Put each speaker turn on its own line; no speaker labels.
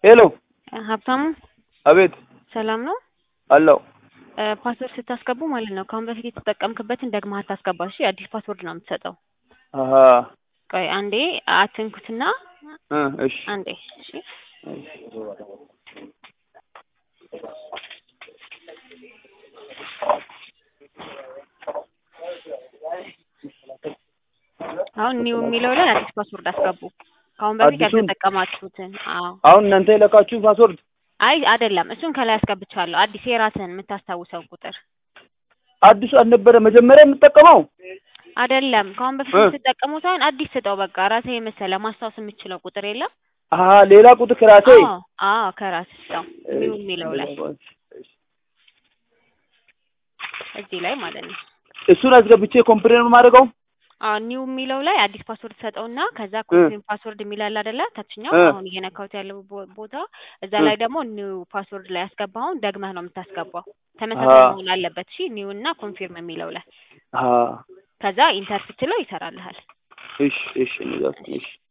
ሄሎ
ሀብታሙ
አቤት
ሰላም ነው?
አለው
ፓስወርድ ስታስገቡ ማለት ነው ከአሁን በፊት የተጠቀምክበትን ደግመህ አታስገባ። እሺ አዲስ ፓስወርድ ነው የምትሰጠው።
አሀ
ቆይ አንዴ አትንኩትና
እ እሺ
አንዴ እሺ አሁን ኒው የሚለው ላይ አዲስ ፓስወርድ አስገቡ። ከአሁን በፊት
አዲሱን?
ያልተጠቀማችሁትን። አዎ
አሁን እናንተ የለካችሁ ፓስወርድ
አይ አይደለም፣ እሱን ከላይ አስገብቻለሁ። አዲስ የራስህን የምታስታውሰው ቁጥር
አዲሱ አልነበረ መጀመሪያ የምጠቀመው
አይደለም። ከአሁን በፊት
እ።
የምትጠቀሙት ሳይሆን አዲስ ስጠው። በቃ ራስህ የመሰለ ማስታወስ የምችለው ቁጥር የለም።
አሀ ሌላ ቁጥር ከራሴ
አዎ አዎ፣ ከራስህ ስጠው። ኒው የሚለው ላይ እዚህ ላይ ማለት ነው።
እሱን አስገብቼ ኮምፕሌን ማድረገው
አዎ ኒው የሚለው ላይ አዲስ ፓስወርድ ሰጠውና ከዛ ኮንፊርም ፓስወርድ የሚላል አይደለ? ታችኛው
እ።
አሁን እየነካሁት ያለው ቦ- ቦታ እዛ ላይ ደግሞ ኒው ፓስወርድ ላይ ያስገባውን ደግመህ ነው የምታስገባው። ተመሳሳይ
አዎ።
መሆን አለበት። እሺ ኒው እና ኮንፊርም የሚለው ላይ
አሀ
ከዛ ኢንተር ስትለው ይሰራልሃል።
እሺ እሺ እንደዛ እሺ